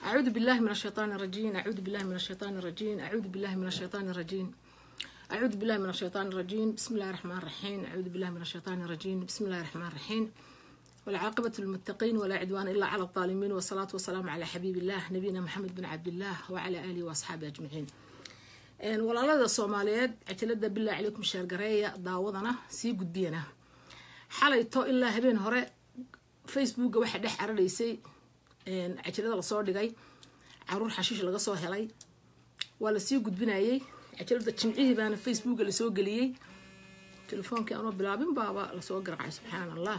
أعوذ بالله من الشيطان الرجيم أعوذ بالله من الشيطان الرجيم أعوذ بالله من الشيطان الرجيم أعوذ بالله من الشيطان الرجيم بسم الله الرحمن الرحيم أعوذ بالله من الشيطان الرجيم بسم الله الرحمن الرحيم والعاقبة للمتقين ولا عدوان إلا على الظالمين والصلاة والسلام على حبيب الله نبينا محمد بن عبد الله وعلى آله وأصحابه أجمعين walaalada soomaaliyeed cajalada bilaa calaykum sheergareeya daawadana sii gudbiyana xalayto ilaa habeen hore facebooka waxaa dhex cararaysay cajalada lasoo dhigay caruur xashiish laga soo helay waa lasii gudbinayay cajalada jimcihii baana facebooka lasoo geliyey telefoonkii aanoo bilaabin baaba lasoo garacay subxaan allah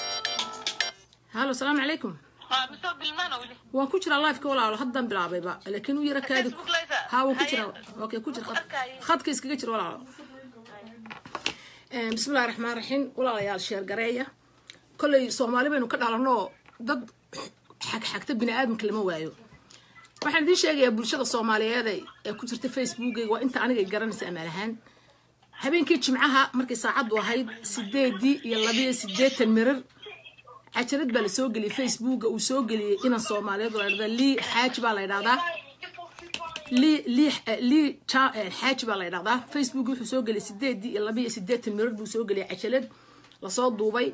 halo asalaamu calaykum waan ku jiraa lifeka walaalo haddaan bilaabayba laakiin u yara kaadi ha waan ku jiraa okay ku jira khadka iskaga jira walaalo bismillahi raxmaan raxiim walaalayaal sheergareeya kolley soomaali baynu ka dhalanoo dad xagxagta bini aadamka lama waayo waxaan idiin sheegayaa bulshada soomaaliyeed ee ku jirta facebookeyga waa inta anigay garanaysa amaal ahaan habeenkii jimcaha markay saacaddu ahayd sideedii iyo labiyo sideetan mirir cajalad baa lasoo geliyay facebooka uu soo geliyey inan soomaaliyeed la dhahdaa lii xaaji baa la ydhahdaa lii lii lii xaaji baa la ydhahdaa facebook wuxuu soo geliyay sideedii iyo laba iyo sideetan mirar buu soo geliyay cajalad lasoo duubay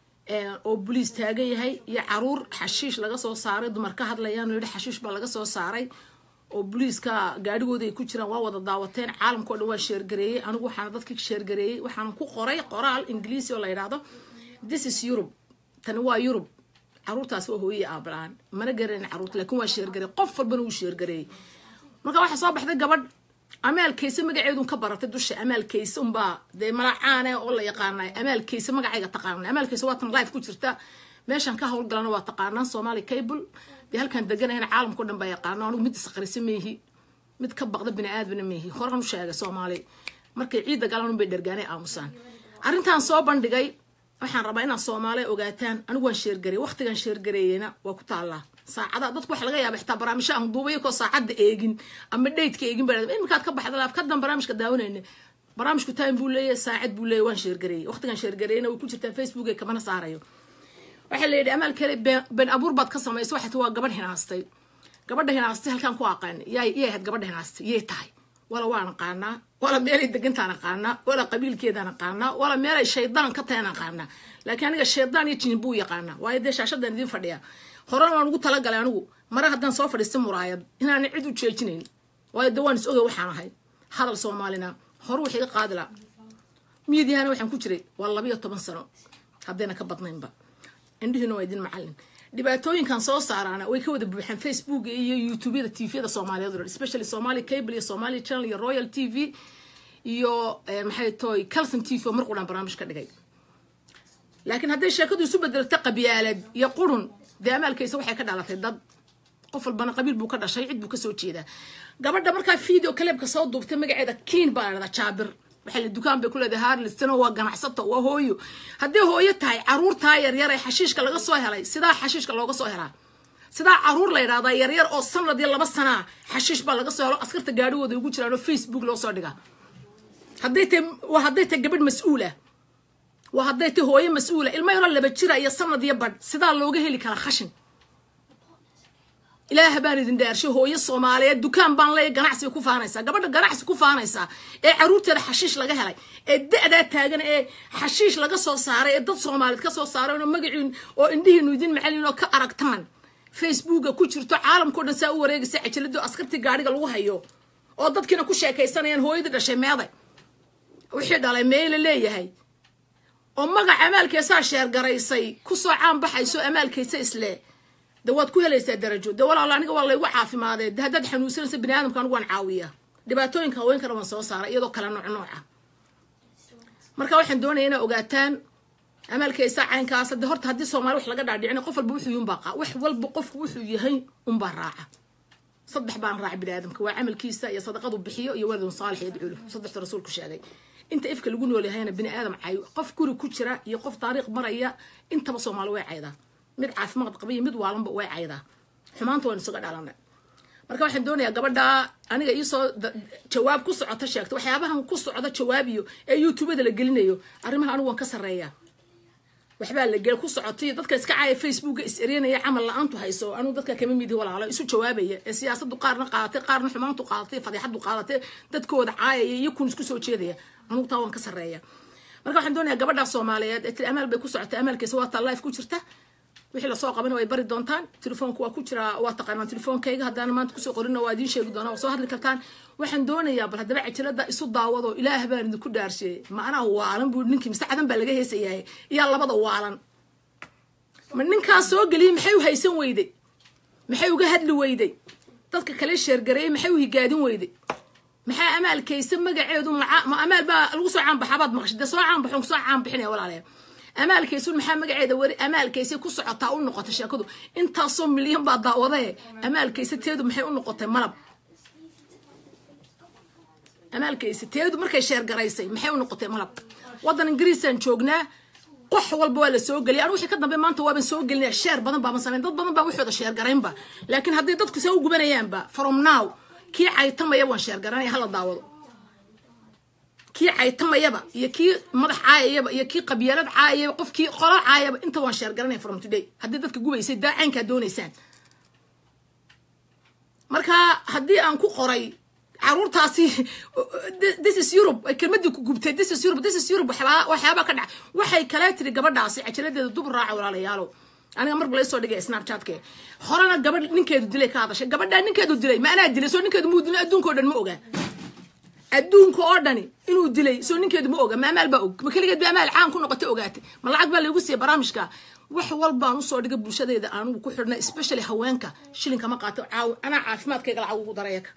oo boliis taagan yahay iyo caruur xashiish laga soo saaray dumar ka hadlayaan yihi xashiish baa laga soo saaray oo boliiska gaadhigooda ay ku jiraan waa wada daawateen caalamka o dhan waa sheergareeyey anigu waxaana dadka sheergareeyey waxaana ku qoray qoraal ingiliisi oo la yidhaahdo this is europe tani waa yurub caruurtaas waa hooyey aabalaan mana garanin caruurta laakiin waa sheergareey qof walbana wuu sheergareeyey marka waxaa soo baxday gabadh amaalkayse magaceedun ka baratay dusha amaalkayse unbaa dee malacaane oo la yaqaana amaalkayse magacayga taqaana amaalkayse waa tan life ku jirta meeshan ka howlgalana waa taqaanaan soomaali cable dee halkaan deganahayna caalamka o dhan baa yaqaano anigu mid isqarisa meehi mid ka baqda bini aadmina meehi horan u sheegay soomaali markay ciidda galaan unbay dhergaanay aamusaan arrintan soo bandhigay waxaan rabaa inaad soomaaliya ogaataan anigu waan sheergareey waqtigan sheergareeyena waa ku taallaa saacada dadku waxa laga yaaba xitaa barnaamijyo aan duubaya koo saacadda eegin ama dheydka eegin baa iminkaad ka baxda laaf kadan barnaamijka daawanayna barnaamijku time buu leeyahay saacad buu leeyahay waan sheergareeyey waqtigan sheergareeyna way ku jirtaa facebook ee kamana saarayo waxaa la yidhi amaal kale been abuur baad ka samaysa waxay waa gabadh hinaastay gabadha hinaastay halkaan ku aqaana yay yay ahayd gabadha hinaastay yay tahay wala waan aqaanaa wala meelay degantaan aqaanaa wala qabiilkeedaan aqaanaa wala meelay shaydaan ka tahan aqaanaa laakiin aniga shaydaan iyo jinin buu yaqaanaa waayo dee shaashadan idiin fadhiya horena waan ugu talagalay anigu mare haddaan soo fadhiista muraayad inaana cid u jeejinayn waayo dee waan is ogay waxaan ahay hadal soomaalina hore wax iga qaadila miidiyahana waxaan ku jiray waa labiyo toban sano haddayna ka badnaynba indhihiina waa idin macallin dhibaatooyinkan soo saaraana way ka wada buuxaan facebook iyo youtubeyada tviyada soomaaliyeed o dhan especially somali cable iyo somali channel iyo royal t v iyo maxay toy calson t v oo mar qudhan barnaamij ka dhigay laakiin hadday sheekadu isu bedelta qabyaalad iyo qurun dee amaalkaysa waxay ka dhalatay dad qof walbana qabiil buu ka dhashay cid buu kasoo jeedaa gabadha markaa video kaleebka soo duubtay magaceeda kiin baa la dhahdaa jaabir waxay la dukaan bay ku leedahay harlistano waa ganacsato waa hooyo haddii hooyo tahay caruurtaa yaryar ee xashiishka laga soo helay sidaa xashiishka looga soo helaa sidaa caruur la yidhahdaa yaryar oo sanad iyo laba sanaa xashiish baa laga soo helo askarta gaadhigooda ugu jiraan oo facebook loo soo dhiga hadday tahay waa hadday tahay gabadh mas-uula waa hadday tahay hooyo mas-uula ilmo yaroo laba jira iyo sanad iyo badh sidaa looga heli karaa khashin ilaaha baan idin dhaarshay hooyo soomaaliyeed dukaan baan leeya ganacsiga ku faanaysaa gabadha ganacsi ku faanaysaa ee caruurteeda xashiish laga helay ee da-daa taagan ee xashiish laga soo saaray ee dad soomaaliyeed ka soo saaray oo magaciin oo indhihiinu idin macalin oo ka aragtaan facebooka ku jirto caalamkao dhan saa u wareegaysa cajalado askartii gaadhiga lagu hayo oo dadkiina ku sheekaysanayaan hooyadii dhashay meeday wixii dhalay meela leeyahay oo magaca amaalkeesaa sheergaraysay kusoo caan baxayso amaalkaysa isle de waad ku helaysaa darajo de walaalo aniga waa laygu caafimaadee de haddaad xanuunsanaysa bini aadamka anigu waan caawiya dhibaatooyinka haweenkana waan soo saaray iyadoo kale nooc nooca marka waxaan doonaya inaa ogaataan amaalkaysa caynkaas de horta haddii soomaali wax laga dhaadhicina qof walba wuxuu unbaa qaa wax walba qofku wuxuu yahay unbaa raaca saddex baan raaca bini aadamka waa camalkiisa iyo sadaqadu bixiyo iyo waladun saalix yadcuulu saddexda rasuulku sheegay inta ifka lagu nool yahayna bini aadam cayo qof guri ku jira iyo qof taariikh maraya intaba soomaali way caydaa mid caafimaad qaba iyo mid waalanba way caydaa xumaanta waynu isaga dhalanay marka waxaan doonayaa gabadha aniga iisoo jawaab ku socota sheegta waxyaabahan ku socda jawaabiyo ee youtubada la gelinayo arrimaha anigu waan ka sarreeyaa waxbaa la gel ku socotay dadka iska caaya facebooka is erinaya camal la-aantu hayso anuu dadka kama midi walaalo isu jawaabaya ee siyaasadu qaarna qaadatay qaarna xumaantu qaadatay fadiixadu qaadatay dadkooda caayaya iyo kun isku soo jeedaya anugu taa waan ka sarreeya marka waxaan doonayaa gabadha soomaaliyeed ee tiri amaal bay ku socotay amaalkiisa waa taa life ku jirta wixii lasoo qabana way bari doontaan telefoonka waa ku jiraa waa taqaanaan telefoonkayga haddaan maanta kusoo qorina waa idiin sheegi doonaa waa soo hadli kartaan waxaan doonayaa bal haddaba cajalada isu daawado ilaah baan idinku dhaarsheeyey macnaha waalan buu ninkii mise cadan baa laga heesayahay iyaa labada waalan ma ninkaas soo geliyey maxay u haysan weyday maxay uga hadli weyday dadka kale sheergareeyey maxay u higaadin weyday maxaa amaalkaysa magaceedu ma amaal baa lagu soo caanbaxabaad maqashay dee soo caanbaxon kusoo caanbixinaya walaalayaa amaalkaysun maxaa magaceeda weri amaalkaysa ku socotaa u noqotay sheekadu intaasoo milyan baa daawadae amaalkaysa teedu maxay u noqotay malab amaalkaysa teedu markay sheergaraysay maxay u noqotay malab waddan ingiriisaan joognaa qox walba waa la soo geliyay anu wixii ka dambe maanta waaban soo gelinaya sheer badan baaban samayn dad badan baa waxooda sheergaraynba laakiin hadday dadku see u gubanayaanba from now kii caytamaya waan sheergaranaya hala daawado kii caytamayaba iyo kii madax caayayaba iyo kii qabyaalad caayayaba qof kii qolo caayaba inta waan sheergaranaya from today haddii dadka gubaysay daacaynkaa doonaysaan marka haddii aan ku qoray caruurtaasi this is europe kelmadii ku gubtay this is europe this is europe waxyaabaa waxyaabaa ka dhaca waxay kale tiri gabadhaasi cajaladeeda dub raaca walaalayaalow aniga marba laysoo dhigay snapchatke horena gabadh ninkeedu dilay ka hadashay gabadhaa ninkeedu dilay ma anaa dilay soo ninkeedu muu dilay adduunka o dhan ma ogaa adduunka oo dhani inuu dilay soo ninkeedu ma oga ma amaal baa og ma keligeed ba amaal caan ku noqotay ogaatay ma lacag baa laygu siiyay barnaamijka wax walbaan usoo dhigay bulshadeeda anugu ku xidhna especially haweenka shilinka ma qaato caaw anaa caafimaadkayga lacag ugu dareeka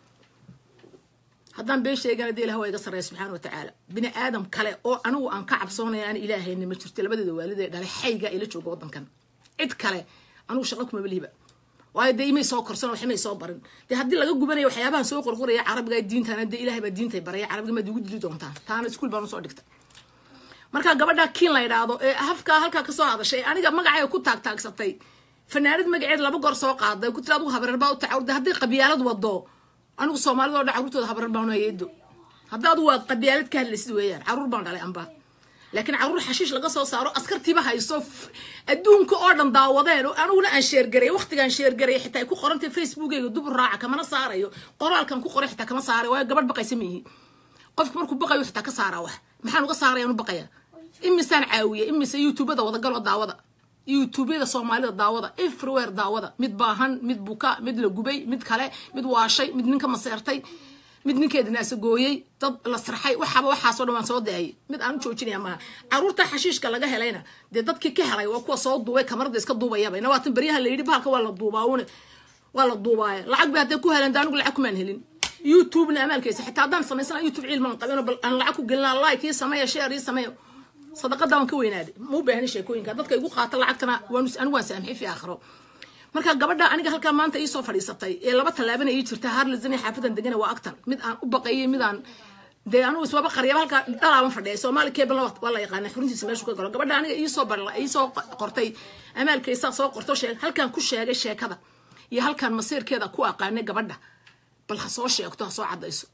haddaan been sheegana dee ilaah waa iga sarreeya subxaana watacaala bini aadam kale oo anigu aan ka cabsoonaya aan ilaahayna ma jirto labadeeda waalidee dhalay xayga ila jooga waddankan cid kale anigu shaqo kuma malihiba waayo dee imay soo korsan wax imay soo barin dee haddii laga gubanayo waxyaabahan soo qorqoraya carabiga diintana dee ilahay baa diintay baraya carabiga maad igu dili doontaa taana iskuul baan usoo dhigta marka gabadha kiin la yidhaahdo ee hafkaa halkaa kasoo hadashay aniga magacay ku taagtaagsatay fanaanad magaceed laba goor soo qaaday ku tiri adugu habareer baa u tacawurday hadday qabyaalad wado anigu soomaalida o dhan carruurtooda habareer baan hayeedo hadda adu waa qabyaalad ka hadlaysid weeyaan carruur baan dhalay amba laakiin carruur xashiish laga soo saaro askartiiba hayso adduunka oo dhan daawadeen oo aniguna aan sheergaray waqtigaan sheergaray xitaa ay ku qorantay facebookeyga dubur raaca kamana saarayo qoraalkan ku qoray xitaa kama saaray waayo gabadh baqaysa ma yihi qofka markuu baqayo xitaa ka saaraa wax maxaan uga saaraya anu baqaya imisaan caawiya imise youtubada wadagaloo daawada youtubeyada soomaalida daawada everywhere daawada mid baahan mid buka mid la gubay mid kale mid waashay mid ninka maseertay mid ninkeeda naasagooyey dad la sirxay waxaaba waxaasoo dhan waan soo daayay mid aan u joojinaya maaha caruurta xashiishka laga helayna dee dadkii ka helay waa kuwa soo duubay kamarada iska duubayaba nawaatan beryaha la yidhi bahalka waa la duubaawune waa la duubaaya lacag bay hadday ku heleen de anigu lacag kumaan helin youtubena amaalkeysa xitaa haddaan samaysana youtube ciilmaan qabino bal aan lacag ku gelina like ii sameeya share ii sameeya sadaqada waan ka weynaaday ma u baahni sheekooyinka dadka igu qaata lacagtana waan anigu waan saamxay fi aakhiro marka gabadha aniga halkaa maanta iisoo fadhiisatay ee laba tallaabana ii jirta harlizan xaafadan degana waa agtan mid aan u baqayay mid aan dee anugu iswaba qaryaba halkaa dhalaaban fadhiya soomaali keebal waa la yaqaana xuruntiisa meeshu ka galo gabadha aniga iisoo bar iisoo qortay amaalkaysaa soo qorto sheeg halkaan ku sheegay sheekada iyo halkaan masiirkeeda ku aqaanay gabadha bal ha soo sheegto ha soo caddayso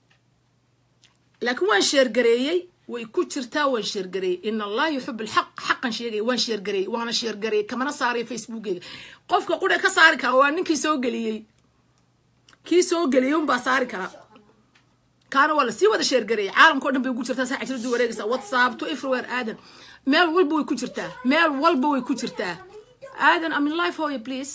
laakiin waan sheergareeyey way ku jirtaa waan sheergareeyey in allah yuxib alxaq xaqan sheegay waan sheergareeyey waana sheergareeyey kamana saaraya facebookeyga qofka qura ka saari kara waa ninkii soo geliyey kii soo geliyey unbaa saari kara kaana waa lasii wada sheergareeyey caalamka o dhan bay ugu jirtaa saa cajiradu wareegaysa whatsapp to everywhere aadan meel walba way ku jirtaa meel walba way ku jirtaa aadan amin life hoya please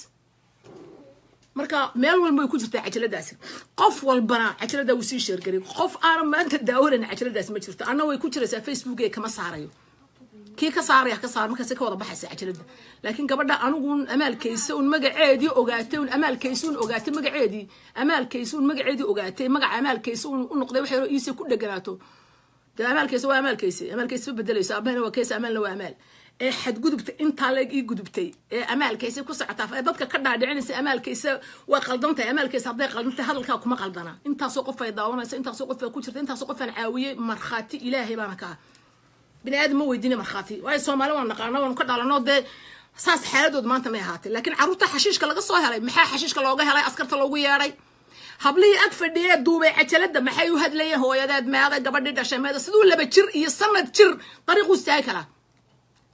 marka meel walba way ku jirtaa cajaladaasi qof walbana cajalada wuu sii sheergaray qof aanan maanta daawanayna cajaladaasi ma jirto anna way ku jiraysaa facebook ee kama saarayo kii ka saaraya ka saar markaasi ka wada baxaysa cajalada laakiin gabadha anigun amaalkaysa un magaceedii ogaatay un amaalkaysa un ogaatay magaceedii amaalkaysa un magaceedii ogaatay magaca amaalkaysa un u noqday waxay iise ku dheganaato dee amaalkaysa waa amaalkaysa amaalkaysa ma bedelayso abahana waa kaysa amaalna waa amaal ee xadgudubta intaa leeg ii gudubtay ee amaalkaysa ku socotaa ee dadka ka dhaadhicinaysa amaalkaysa waa qaldantahay amaalkaysa hadday qaldantahay hadalkaa kuma qaldana intaasoo qof ay daawanaysa intaasoo qof ay ku jirta intaasoo qof aan caawiyey markhaati ilaahay baana ka ah bini aadam ma weydiina markhaati waayo soomaali waan naqaano waanu ka dhalanoo dee saas xaaladood maanta may ahaatay laakiin carruurta xashiishka laga soo helay maxaa xashiishka looga helay askarta loogu yeedhay hablihii ag fadhiyee duubay cajalada maxay u hadlayeen hooyadeed meeday gabadhii dhashay meeda siduu laba jir iyo sanad jir dariiqu istaagi karaa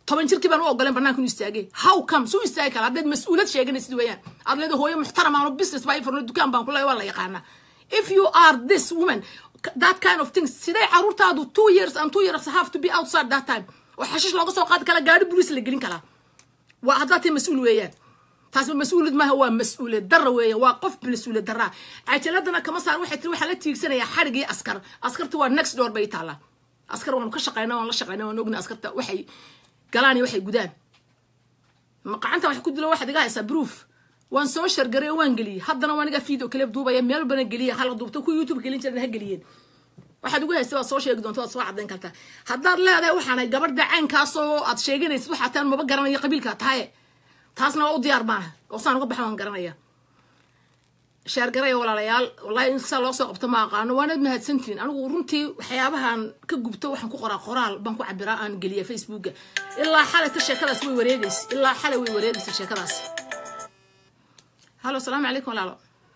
toban jirkii baan u ogoleen banaanka inu istaagay how come suu istaagi kara haddaad mas-uulad sheeganaysid weeyaan aad leeda hooyo muxtaram aan business baa ifurno dukaan baan kule waa la yaqaanaa if you are this woman that kind of things siday caruurtaadu two years and two years have to be outside that time oo xashish looga soo qaadi kala gaari buriis la gelin karaa waa haddaad tahay mas-uul weeyaan taasba mas-uuliyad maaha waa mas-uuliyad dara weeya waa qof mas-uuliyad daraa cajaladana kama saar waxay tiri waxaa la tiigsanayaa xarig iyo askar askarta waa next door bay taallaa askar waanu ka shaqayna waan la shaqayna waan ogna askarta waxay galaan iyo waxay gudaan maqacanta wax ku dilo waxaad iga haysaa proof waan soo shargaray waan geliyey haddana waan iga video kale duubaya meel bana geliya hala duubta ku youtube gelin jiran ha geliyeen waxaad ugu haysta waad soo sheegi doonta waad soo cadayn kartaa haddaad leedahay waxaanay gabadha caynkaasoo aad sheeganaysid waxaa taan maba garanayo qabiilkaa tahaye taasna waa u diyaar maana oo saan uga baxa waan garanaya sheergaraya walaalayaal wallahi in saa loo soo qabto ma aqaano waanaad mahadsantihin anigu runtii waxyaabahan ka gubto waxaan ku qoraa qoraal baan ku cabiraa aan geliya facebooka ilaa xalayta sheekadaas way wareegaysa ilaa xalay way wareegaysa sheekadaas halo asalaamu calaykum walaalo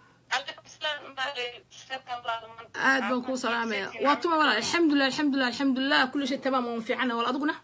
aad baan kuu salaamaya waa tuma walaal alxamdulilah alxamdulilah alxamdulilah kulli shay tamaam waan fiicana wal adiguna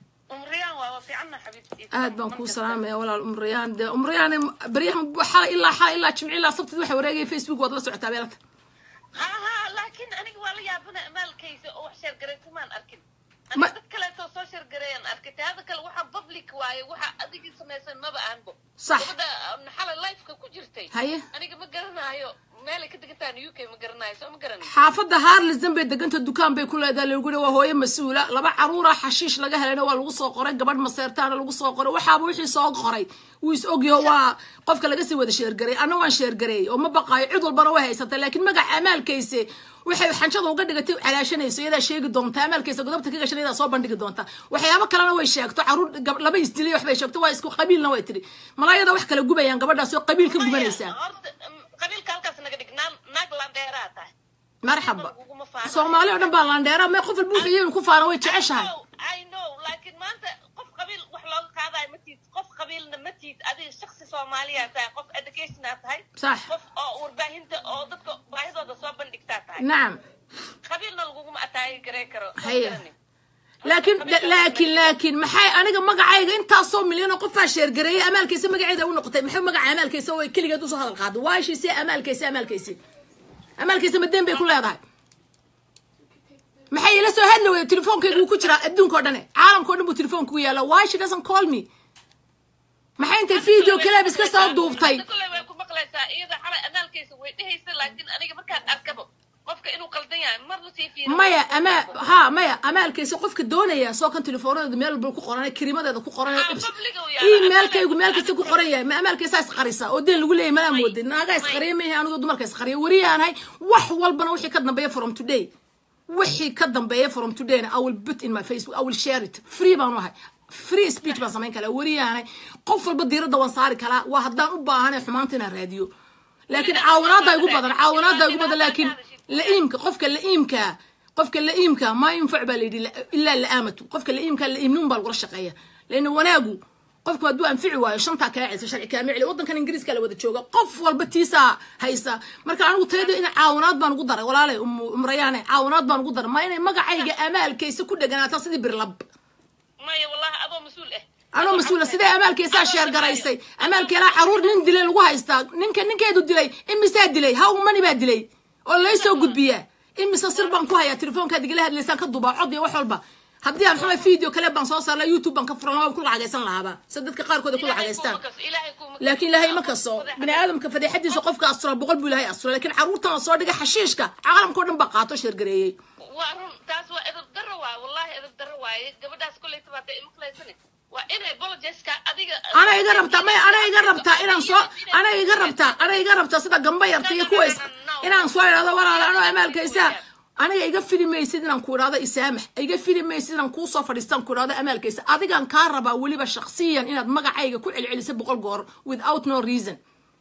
aad baan kuu salaamaya walaal umriyaan dee umriyaan baryahan xala ilaa xala ilaa jimci ilaa sabtid waxa wareegaya facebook waad la socotaa beelata laakiin aniga waa la yaabana maalkaysa oo wax sheergaraysamaan arkin aniga dad kaleetoo soo sheergareeyaan arkay taada kale waxaa public waaye waxa adigii samaysan maba aanbo sax gabadha xala lifeka ku jirtay haye aniga ma garanaayo meelay ka degantaan u k ma garanayo soo ma garanay xaafadda harlisdan bay deganta dukaan bay ku leedahay lagu yihi waa hooyo mas-uula laba caruura xashiish laga helayna waa lagu soo qoray gabadh maseertaana lagu soo qoray waxaaba wixii soo qoray wuu is ogyaho waa qofka laga sii wada sheergaray anna waan sheergareeyey oo ma baqaayo cid walbana way haysatay laakiin magaca amaalkayse waxay xanjada uga dhigatay calaashanayso iyadaa sheegi doonta amaalkaysa godobta ka gashan iyadaa soo bandhigi doonta waxyaabo kalena way sheegto caruur laba isdilay waxbay sheegto waa isku qabiilna way tiri malaayada wax kala gubayaan gabadhaas oo qabiil ka gubanaysaa qabiilka halkaas naga dhig naag landheeraa tahay marxaba soomaali oo dhan baa landheera mee qof walba wuxuu iyagu ku faana way jeceshahay i know laakiin maanta qof qabiil wax looga qaadayo ma tiid qof qabiilna ma tiid adiga shaksi soomaaliyaa tahay qof educationaa tahay sax qof oo warbaahinta oo dadka baahidooda soo bandhigtaa tahay nacam qabiilna laguguma ataagi garey karo haya laakiin laakiin laakiin maxay aniga magacayga intaasoo milyan oo qofaa sheergareeyay amaalkaysa magaceeda u noqotay maxay magaca amaalkaysa way keligeed usoo hadal qaaday waashiise amaalkaysa amaalkaysi amaalkaysa madeen bay ku leedahay maxay ila soo hadli weyda telefoonkayga wuu ku jiraa adduunka o dhane caalamka o dhan buu telefoonka ku yaala why she doesn't call me maxay intay video kaleeb iska soo duubtay kule way ku maqlaysaa iyada xalay amaalkaysa way dhehaysa laakiin aniga markaan arkabo qofka inuu qaldan yahay marna sii fiiriyo maya ama ha maya amaalkaysa qofka doonaya soo kan telefoonadooda meel walba ku qoran karimadeeda ku qoran emailkaygu meel kasta ku qoran yahay ma amaalkaysa isqarisa oo deen lagu leeyahy manaa moodin naagaa isqariya maahe anigoo dumarka isqariya weriyaanahay wax walbana wixii ka dambeeya from today wixii ka dambeeya from todayna i will put in my facebook i will share it free baan ahay free speech baan samayn karaa weriyaanahay qof walba diiradda waan saari karaa waa haddaan u baahanay xumaanta inaan raadiyo laakiin caawinaada igu badan caawinaada igu badan laakiin la-iimka qofka la-iimka qofka la-iimka maa yunfac baa layidhi ilaa la-aamatu qofka la-iimka la-iimnuun baa lagula shaqeeya leanna wanaagu qofku hadduu anfici waayo shantaa kaa celiso sharci kaama celi waddankan ingiriiska la wada jooga qof walba tiisaa haysa marka anigu tayada in caawinaad baan ugu daray walaalay umrayaane caawinaad baan ugu daray ma inay magacayga amaalkaysa ku dheganaata sidii birlab maya wallahi adoo mas-uul ah anoo mas-uula sidee amaalkaysaa sheergaraysay amaalkeelaa caruur nin dilay lagu haystaa ninka ninkeedu dilay imisaa dilay how mani baa dilay oo laysoo gudbiyaa imise sir baan ku hayaa telefoonkaad igala hadlaysaan ka dubaa cod iyo wax walba haddii aan xuma video kale baan soo saarla youtube baan ka furan waan ku lacagaysan lahaaba sida dadka qaarkood ay ku lacagaystaan laakiin ilaahay ma kaso bini aadamka fadeexadiisa qofka astura boqol buu ilaahay astura laakiin caruurtan la soo dhigay xashiishka caalamka o dhan baa qaato sheergareeyey waa run taas waa edab daro waaye wallahi edab daro waaye gabadhaas koley tabaata imaqlaysani waa inay bolojeska adiga ana iga rabtaa maya ana iga rabtaa inaan soo ana iga rabtaa ana iga rabtaa sida gamba yarta iyo kuways inaan soo idhahdo walaala anoo amaalkaysaa aniga iga fili maysid inaan ku idhahdo isaamax iga fili maysid inaan kuu soo fadhiistaan ku idhahdo amaalkaysa adigaan kaa rabaa weliba shaksiyan inaad magacayga ku celcelisay boqol goor without no reason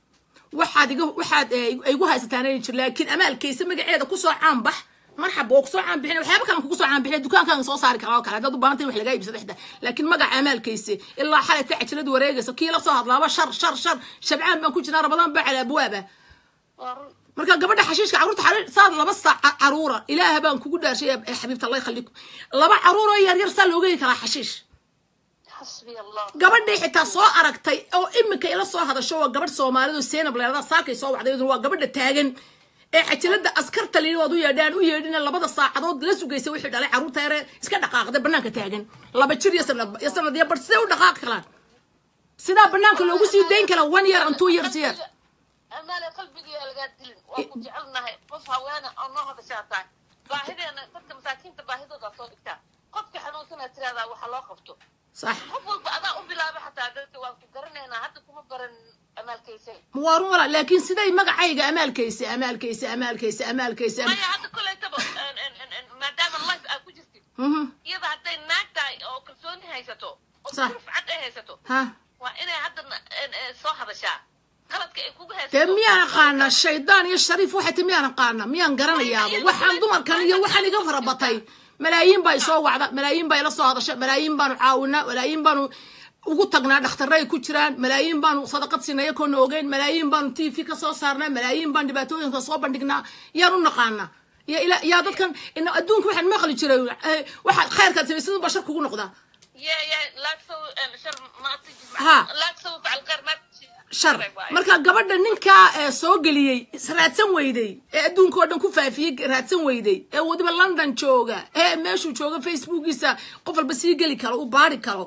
waxaad iga waxaad igu haysataan inay jir laakiin amaalkaysa magaceeda kusoo caanbax marxaba oo kusoo caan bixin waxyaaba kalan kugu soo caan bixin dukaankaan soo saari karaa oo kale haddaad u baahantay wax lagaa iibsado xita laakiin magaca amaalkayse ilaa xalay ta cajaladu wareegaysa kii la soo hadlaaba shar shar shar shabcaan baan ku jirnaa rabadaan baa cala abwaaba marka gabadha xashiishka caruurta xariir saad laba saac caruura ilaaha baan kugu dhaarshay xabiibta allah yakhallikum laba caruur oo yar yar saa looga heli karaa xashiish xasbiya allah gabadhii xitaa soo aragtay oo iminka ila soo hadasho waa gabadh soomaalidu seenab leelada saakay soo wacday iyaduna waa gabadha taagan ee cajalada askarta layidhi waad u yeedhaan u yeedhina labada saacadood la sugaysa wixii dhalay carruurta yare iska dhaqaaqday banaanka taagan laba jir iyo sanad iyo sanad iyo bar sidee u dhaqaaqi karaan sidaa banaanka loogu sii dayn kara one year and two years year amaale qalbigiyaa lagaa dilin waa ku jecelnahay qof haweene oo noo hadashaa tahay baahideena dadka masaakiinta baahidoodaa soo dhigtaa qofka xanuunsanaa tiraahdaa waxa loo qabto sax qof walba adaa u bilaaba xataa dadka waan ku garanaynaa hadda kuma baran amaalkaysa waa run walaa laakiin siday magacayga amaalkaysa amaalkaysa amaalkaysa amaalkaysa maya hadda kolaytaba maadaama life aad ku jirtid Mhm. iyada hadday naag tahay oo kalsooni haysato oo Sax. rufcad ay haysato ha waa inay hadda soo hadashaa qaladka ay kugu haysato dee miyaan aqaana shaydaan iyo shariif waxay ti miyaan aqaana miyaan garanayaaba waxaan dumarkan iyo waxaan iga farabatay malaayiin baa isoo wacda malaayiin baa ila soo hadasha malaayiin baanu caawinaa malaayiin baanu ugu tagnaa dhakhtarre ay ku jiraan malaayiin baanu sadaqad siinaya koona ogeyn malaayiin baanu t v ka soo saarnaa malaayiin baan dhibaatooyinka soo bandhignaa yaan u naqaana ya ila yaa dadkan ina adduunka waxaan maqli jiray eh, waxa khayrkaad samaysadun baa shar kugu noqdaa يا يا لا تسوي شر ما تجي ها. لا تسوي فعل غير ما تجي shar marka gabadha ninkaa ee soo geliyey raadsan weyday ee adduunka oo dhan ku faafiyey raadsan weyday ee wadiba london jooga ee meeshuu jooga facebookiisa qof walba sii geli karo uu baari karo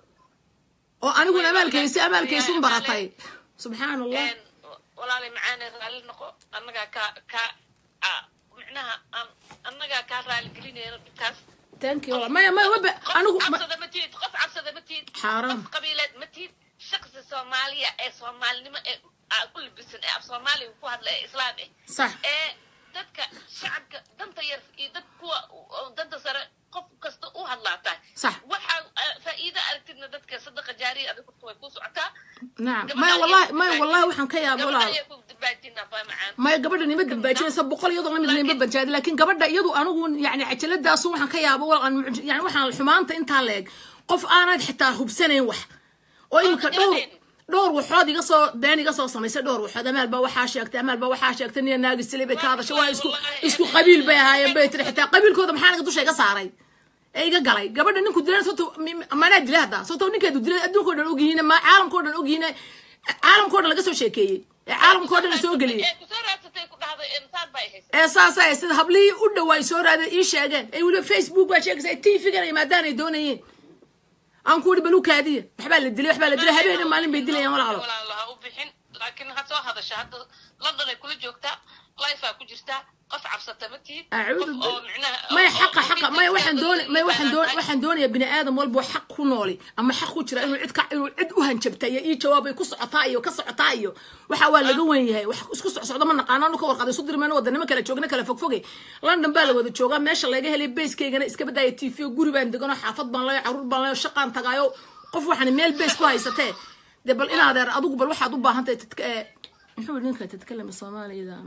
oo aniguna amaalkaysi amaalkaysun baratay subxaan allah walaalay macaane raalli noqo annagaa kaa kaa ah, micnaha aan annagaa kaa raali gelinayno dhibkaas thank you wallah. maya maya waba qof anigu ma- cabsada ma tihid qof cabsada ma tihid Xaaraan. qof qabiileed ma tihid shaqsi soomaaliya ee soomaalinimo ee ah, ku libisan ee af soomaaliga ku hadla ee islaam eh sax ee dadka shacabka danta yar iyo dad kuwa oo danta sare qof kasta u hadlaa tahay Sax. waxaa ah, faa'iido aragtidna dadka sadaqa jaariya adiga horta way kuu socotaa nacam maya wallahi maya wallahi waxaan ka yaaba gabadha walaal ayay ku dabaajinaa baa macaan maya gabadha nima dambaajinaysa boqol iyadoo lamid nima banjaadi laakiin gabadha iyadu anigu yani cajaladaasu waxaan ka yaaba wal aan mucj- yani waxaan xumaanta intaa leeg qof aanad xitaa hubsanayn wax oo imika dhowr dhowr waxood iga soo been iga soo samaysay dhowr waxood amaal baa waxaa sheegtay amaal baa waxaa sheegtay niya naagi silay bay ka hadashay waa isku isku qabiil bay ahaayeen bay tiri xitaa qabiilkooda maxaa naga dusha iga saaray ee iga galay gabadha ninku dilan sabto manaa dilay hadda sabto ninkeedu dilay adduunka oo dhan ogyihiin ma caalamka oo dhan ogyihiin caalamka oo dhan laga soo sheekeeyey ee caalamka oo dhan la soo geliyey ee kusoo raadsatay ku dhahday insaan baa haysa ee saasa ay sida hablihii u dhawaay soo raadeen ii sheegeen ay weliba facebook baa sheegaysa ay tvgan ay maadaan ay doonayeen aan ku ihi balu kaadiya waxbaa la dilay waxbaa la dilay habeena maalin bay dilayaan walaalo walaalo ha u bixin laakiin ha soo hadasha hadda london ay kula joogtaa lifea ku jirtaa qof cabsata ma tihid acuudu qof oo micnaha maya oo- xaqa oo xaqa maya waxaan doon maya waxaan doon waxaan doonayaa bini aadam walbo xaq ku nooli ama xaq ku jira inuu cid ka inuu cid u hanjabta iyo ii jawaabay ku socotaa iyo ka socotaa iyo waxa waa laga wen yahay wax isku socsocda ma naqaano anu ka warqaday isu dirmayno wadanimo kala joogna kala fogfoge london baa la wada joogaa meesha laga helay basekeygana iska badaaya t v guri baan degano xaafad baan leeyo caruur baan leeyo shaqaan tagaayo qof waxaan meel base ku haysatee dee bal inaadeer adigu bal waxaad u baahan tahay tadka ee muxuu yidhi ninka tadkalama soomaaliyada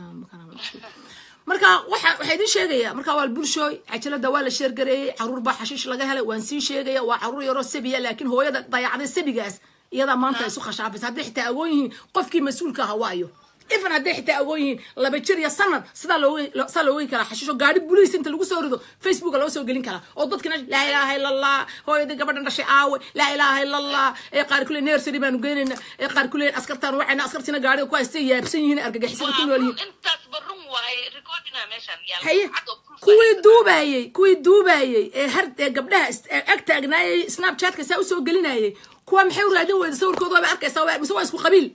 marka waxa waxaa idin sheegaya marka waa bulshooy cajalada waa la sheergareeyey caruur baa xashiish laga helay waan sii sheegaya waa caruur yaroo sabiya laakiin hooyada dayacday sabigaas iyadaa maanta isu khashaafaysa hadday xitaa agoon yihiin qofkii mas-uulka ahaa waayo ifan hadday xitaa agoon yihiin laba jir iyo sanad sidaa looga sidaa looga karaa xashiisho gaari buliis inta lagu soo rido facebooka loo soo gelin karaa oo dadkina laa ilaaha illa allah hooyadii gabadhan dhashay aawe laa ilaaha illa allah ee qaar kule nersary baanu geynayna ee qaar kule askartaan wacayna askartiina gaariga ku haystay yaabsan yihiin argagixisada ku nool yihiin intaas barun waaye recordina meeshan yaala haye cad oo proof kuwii haysta. duubayey kuwii duubayey ee har ee gabdhaha is- ee ag taagnaayey snapchatka saa usoo gelinayey kuwa maxay u raadin weyda sawirkooda waaba arkaysaa waa- mise waa isku qabiil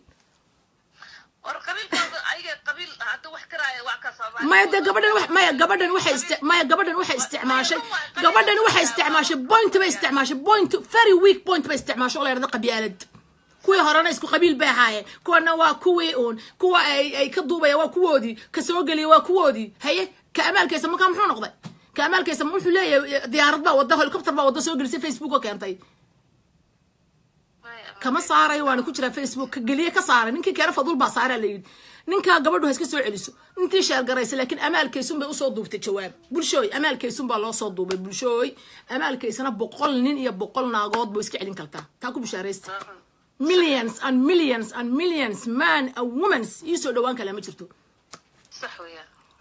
war qabiilkooda ayaga qabiil hadda wax karaaya waa ka soomaali maya dee gabadhan wax maya gabadhan waxay isti- maya gabadhan waxay isticmaashay gabadhan waxay isticmaashay point bay isticmaashay point very weak point bay isticmaashay oo la yidhahdo qabyaalad kuwii horena isku qabiil bay ahaayeen kuwana waa kuwii uun kuwa ay ay ka duubaya waa kuwoodii ka soo geliya waa kuwoodii haye ka amaalkaysa markaa muxuu noqday ka amaalkaysa ma wuxuu leeyahay diyaarad baa wadda helicopter baa wadda soo gelisay facebook oo keentay kama saarayo waana ku jiraa facebook ka geliye ka saaray ninkii keena fadul baa saaraa la yidhi ninkaa gabadhu ha iska soo celiso intii sheergaraysa laakiin amaalkaysun bay usoo duubtay jawaab bulshooy amaalkaysun baa loo soo duubay bulshooy amaalkaysana boqol nin iyo boqol naagood buu iska celin kartaa taa ku bishaaraysta millions and millions and millions man and womans ii soo dhowaan kale ma jirto sax weeyaan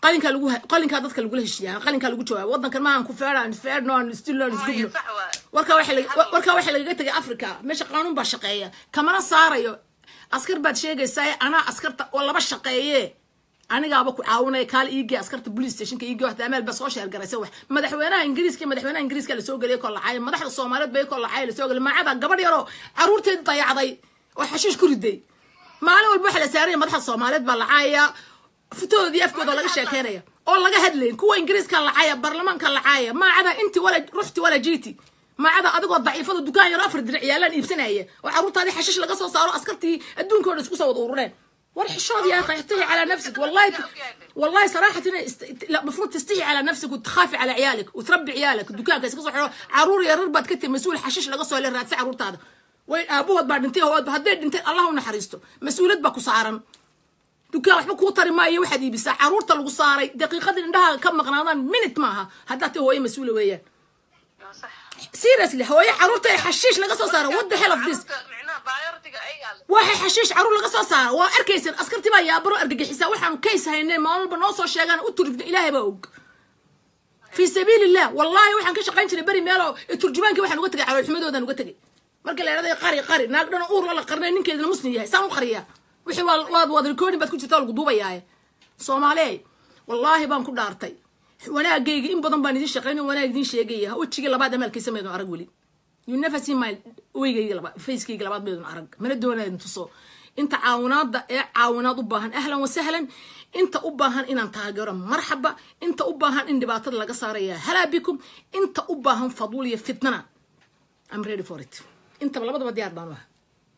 qalinkaa lagu qalinkaa dadka lagula heshiiyaa qalinkaa lagu jawaabo waddankan maahan ku feedhaan feedhno aan stilno aan isgubno sax waa warkaa waxa laga- warkaa waxaa lagaga tegay africa meesha qaanuun baa shaqeeya kamana saarayo askar baad sheegaysaa anaa askarta oo laba shaqeeye anigaaba ku caawinaya kaal iigee askarta police stationka iigee waxta amaal baa soo sheergaraysa wax madaxweynaha ingiriiska iyo madaxweynaha ingiriiska lasoo geliyay koo lacay madaxda soomaaliyeed bay koo lacay lasoo geliyay maacada gabadh yaroo caruurteed dayacday oo xashiish ku riday maalin walba waxa la saaraya madaxda soomaaliyeed baa lacaya futoodii afkooda laga sheekeynaya oo laga hadlayn kuwa ingiriiska lacaya baarlamaanka lacaya maacada inti wala ruxti wala jiiti maacada adigoo daciifada dukaan yaro afar diric yaalaan iibsanaya oo caruurtaadii xashiish laga soo saaro askartii adduunka oo dhan isku soo wada urureen war xishood يا اخي احتهي على نفسك والله والله صراحه است... لا المفروض تستحي على نفسك وتخافي على عيالك وتربي عيالك دكانك اسكو صحو عرور يا رر باد كتي مسؤول حشيش laga soo leeyahay raadsi caruurtaada way aabahood baa dhintay hood hadday dhintay allah u naxariisto mas'uuliyad baa ku saaran dukaan waxba kuu tari maayo waxaad iibisaa caruurta lagu saaray daqiiqadii indhaha ka maqnaadaan minute maaha haddaad tahay hooyo mas-uula weeyaan صح seriously hooyo caruurta ee xashiish laga soo saaro what the hell of this معناها بايورتيga ay yaal waxay xashiish caruur laga soo saaro waa arkaysan askartii baa yaabaro argagixisaa waxaanu kays haynay maalin walba noo soo sheegaan u turjubna ilaahay baa og fi sabiil illah wallahi waxaan ka shaqayn jiray beri meelo turjubaankii waxaan uga tegay caloolxumadoodan uga tegay marka la yidhahday qari qari naag dhana uur la qarnay ninkeedana muslim yahay saan u qariyaa wixii waa waad wada recording baad ku jirtaa lagu duubayaaye soomaaliye wallaahi baan ku dhaartay wanaagayga in badan baan idin shaqayn wanaag idin sheegaya wejigii labaad amaalkiisa maydun arag weli you never see my weygayga labaad facekayga labaad maydun arag mana doonaydin tuso inta caawinaada ee caawinaad u baahan ahlan wasahlan inta u baahan inaan taageero marxaba inta u baahan in dhibaatada laga saaraya halaa bikum inta u baahan faduul iyo fitnana I'm ready for it intaba labadaba diyaar baan u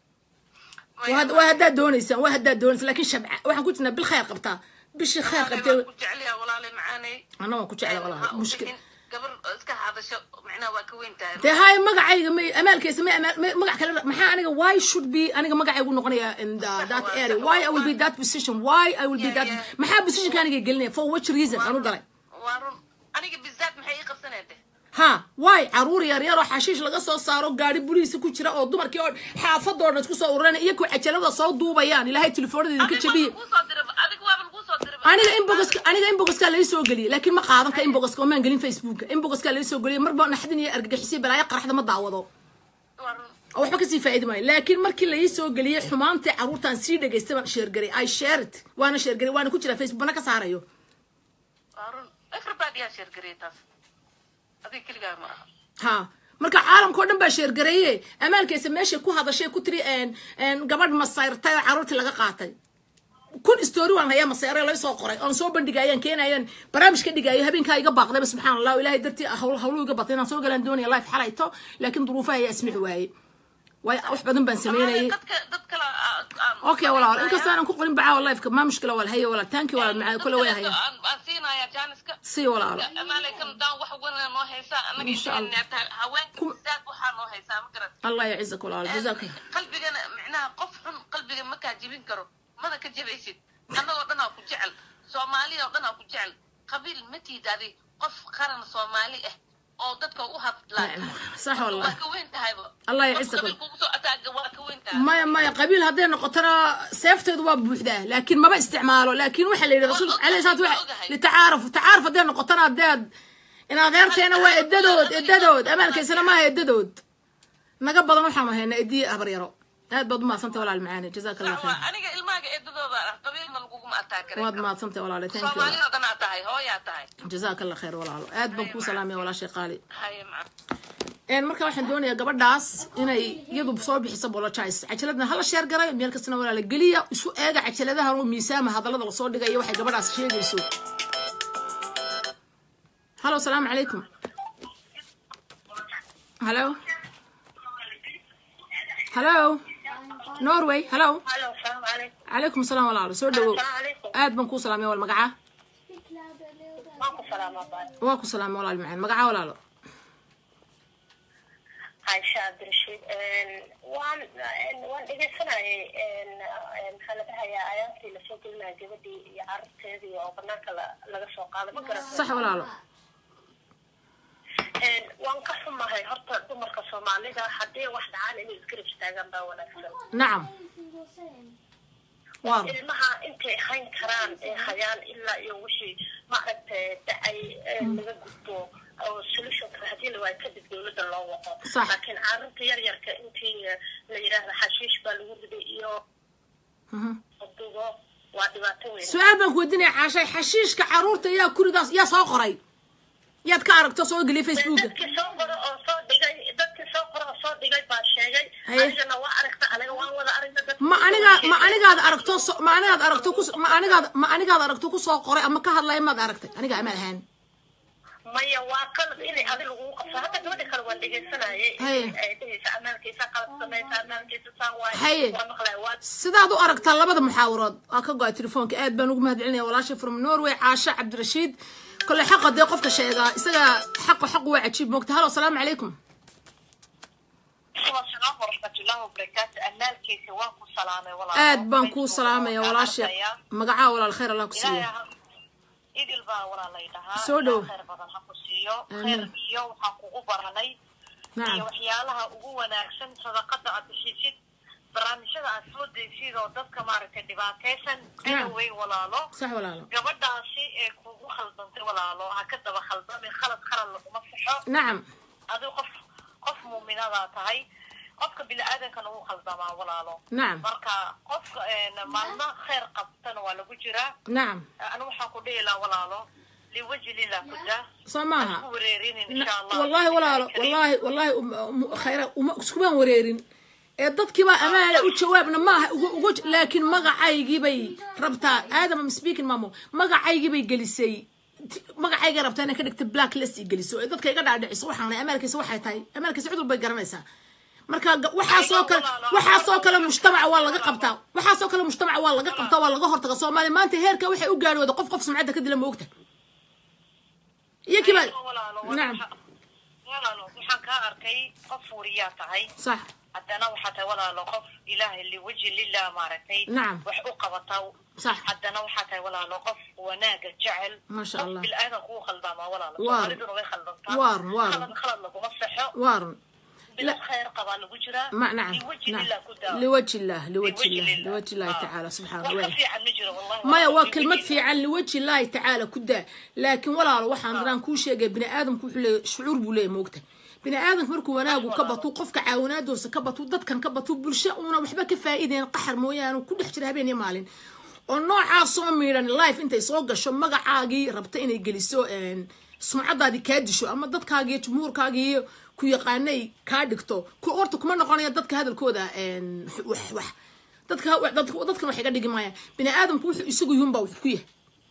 ahay waa haddaad doonaysaan waa haddaad doonaysaan laakiin shabca waxaan ku jirnaa bil khayr qabtaa bishii khayr qabtee ku jeceliya walaale macaanay anna waan ku jecla walaal mushkil gabar iska hadasho macnaha waa ka weyn tahay dee haay magacayga may amaalkaysa may amaal may- magac kale maxaa aniga why should be aniga magacaygu noqonaya in the, that area why I will be that position why I will be that Yeah, yeah. maxaa positionka aniga gelinaya for which reason aan u galay waa run aniga bizaad maxay ii qabsanayde ha waay caruur yar yar oo xashiish laga soo saaro gaari buliisa ku jira oo dumarkii oo xaafadoo dhan isku soo ururanaya iyo kuwa cajalada soo duubayaan ilaahay telefoonada idinka jabiye adiga waaba laguu soo diray aniga inbogoska aniga inbogoska lai soo geliyay laakiin ma qaadan ka inbogoska omaan gelin facebooka inbogoska lai soo geliyay marba naxdin iyo argagixisay balaayo qaraxda ma daawado waa run oo waxba kasii faa'iidi maayo laakiin markii lai soo geliyay xumaantii caruurtaan sii dhegaystay baan sheergaray i share it waana sheergaray waana ku jira facebook bana ka saarayo waa run everybody yaa sheergariyay taas adiga keligaa ma aha ha marka caalamka oo dhan baa sheergareeye amaalkaysa meeshay ku hadashay ku tiri een- een gabadh masayrtay oo caruurtii laga qaatay kun story waan hayaa masayre laga soo qoray oon soo bandhigayaan keenayaan barnaamij ka dhigayo habeenkaa iga baaqdayba subxaan allah ilaahay dartii hawl hawlu iga batay inaan soo galaan doonaya life xalayto laakiin duruufaha ayaa ismix waaye waayo wax badan baan sameynayay dadka dad kale aan okay walaal inkastoo aanan ku qorin bacaa lifeka maa mushkila wal haya walaal taanki walaal macaa kule way haya aan siinaya jaaniska si walaalo amaaleykum daan wax wana noo haysaa anaga Insha Allah. inta haweenka bizaad waxaa noo haysaa ma garat allah yacizak walaal jazaaka qalbigana micnaha qof xun qalbiga ma kaa jebin karo mana ka jebaysid annagoo dhan aa ku jecel soomaaliya oo dhan aa ku jecel qabiil ma tiidaadi qof qaran soomaali ah oo dadka u hadlaa sax wallah waa ka weyn tahayba Allah Qof yacisakum. qabiil kugu soo ataaga waa ka weyn tahay maya maya qabiil hadday noqotona seefteedu waa buuxdaa laakiin maba isticmaalo laakiin waxaa la yidhi rasuulka caleyhi salaatu wa litacaaruf tacaaruf hadday noqotona haddaad in adeerteena waa edadood edadood amaalkaysana maaha edadood naga badan waxaanu haynaa ediye habaryaro aad baad umahadsantay walaal macaani jazaaka allah waa khayr aniga ilmaaga eedadooda ah qabiilna laguguma ataagare waad mahadsantay walaale thank you soomaalida dhan aa tahay hooyaa tahay jazaaka allah khayr walaalo aad baan kuu salaamaya walaashay qaali haye maca een marka waxaan doonayaa gabadhaas inay iyadu soo bixiso apologize cajaladna hala sheer garay meel kastana walaala geliya isu eega cajaladahan oo miisaama hadallada lasoo dhigaya waxay gabadhaas sheegayso halo salaamu calaykum halo halo norway halo Halo, salaam calaykum. calaykum salaam walaalo soo dhawow Salaam calaykum. aad baan kuu salaamaya wal magaca Waan ku salaamaa baay. waa ku salaamay walaal macaan magaca walaalo Aisha Abdirashiid. Een, waan een, waan dhegeysanayay een, een, maxaa la dhahayaa aayaantii lasoo gelinaya gabadhii iyo carruurteedii oo banaanka la- laga soo qaaday ma garata sax walaalo Een, waan ka xumahay horta dumarka soomaalida haddii wax dhacaan inay isgarab istaagaan baa wanaagsan nacam waa ilmaha in intay hayn karaan ay hayaan ilaa iyo wixii maaragtay dacay ee laga gudbo oo solutionka haddii la waayo kadib dowladda loo waqo Sax. laakiin carruurta yaryarka intii eh, la yidhaahdo xashiish baa lagu riday iyo Mhm. dugo waa dhibaato weyn su-aal baan ku weydiinaya caashay xashiishka caruurta yaa kuridaas yaa soo qoray yaad ka aragto soo geliya facebooka dadkii soo qoro oo soo dhigay dadkii soo qoro oo soo dhigay baa sheegay Haye. anigana waa aragta aniga waan wada aragna dadka ma aniga ma anigaad aragto so- ma anigaad aragto kus ma anigaad ma anigaad aragto kusoo qoray ama ka hadlaya maad aragtay aniga ama ahaan maya waa qalad inay adi lagugu qabso hadda gabadha kale waan dhegaysanayay Haye. ay dhehaysa amaalkiisa qalad samaysa amaalkiisa saan Haye. waaye waa maqlaya waa sidaad u aragtaa labada muxaawarood waa ka go-ay telefoonka aad baan ugu mahadcelinaya walaasha from norway caasha cabdirashiid kole xaqa dee qofka sheegaa isaga xaqu xaqu waa cajiib moogta halo asalaamu calaykum asalaam waraxmatullaahi wabarakaatu amaalkiisa waan ku salaamay walaal aad baan kuu salaamaya walaasha magacaa walaal khayr allah ku siiyo idil baa walaalay dhahaa Soo dhow. khayr badan ha ku siiyo Amiin. khayr iyo waxaan kugu baranay iyo nacam waxyaalaha ugu wanaagsan sadaqada aad bixisid barnaamijyada aad soo daysid oo dadka maaragtay dhibaataysan Naam. anaway walaalo sax walaalo gabadhaasi ee kugu khaldantay walaalo ha ka daba khaldamin khalad khalad laguma saxo nacam adigu qof qof muuminadaa tahay qofka bini-aadankana wuu khaldamaa walaalo nacam marka qofka een, maalmo khayr qabtana waa lagu jiraa nacam anu waxaan ku dhihi lahaa walaalo liwaji lillah ku daa soo maaha ku wareerinin insha allah wallahi walaalo wallahi wallahi um- um- khayra uma iskubaan wareerin ee dadkiibaa amaana u jawaabna maaha ugu ugu laakiin magacaygii bay rabtaa aadam am speaking mamo magacaygii bay gelisay Ti- magacaygay rabtaa inay ka dhigta black list i geliso ee dadka iga dhaadhiciso waxaan leh amaalkiisa waxay tahay amaalkiisa cudur bay garanaysaa marka ga- waxaasoo kale waxaasoo kale mujtamaca waa laga qabtaa waxaasoo kale mujtamaca waa laga qabtaa waa laga hortaga soomaaliya maanta heerka waxay u gaadhooda qof qof sumcadda ka dila ma ogta iyo kiba walaalo nacam walaalo waxaan kaa arkay qof wariyaa tahay sax haddana waxaa tahay walaalo qof ilaahay liwaji lillah maaragtay Nacam. wax u qabataa Sax. haddana waxaa tahay walaalo qof wanaaga jecel Masha qof Allah. bil-aadan kuu khaldamaa walaalo Waar. soomaaliduna way khaldantaa Waar, waar. khalad khalad laguma saxo waarun bil khayr qabaa lagu jiraa ما نعم liwaji نعم lillah ku daawo لوجه الله لوجه الله لله. لوجه الله آه. تعالى سبحانه wax ka وتعالى fiican ma jiro wallahi maya walaalo, waa liwaji kelmad lillah. fiican liwaji illaahi tacaala ku daa laakiin walaalo waxaan daraan kuu sheegay bini aadamku wuxuu leeyahay shucuur buu leeyahay moogta bini aadamku markuu wanaagu ka batuu qofka caawinaadoosa ka batuu dadkan ka batuu bulsho uuna waxba ka faa'iidayn qaxar mooyaane ku dhex jira habeen iyo maalin oo noocaa soo miidhan life intay soo gasho magacaagii rabta inay geliso een, sumcadaadii kaa disho ama dadkaagii iyo jumhuurkaagii iyo ku yaqaanay kaa dhigto ku horta kuma noqonaya dadka hadalkooda een, wax wax dadka dadka- dadkan wax iga dhigi maayaan bini aadamku wuxuu isagu yihunbaa wax ku yahay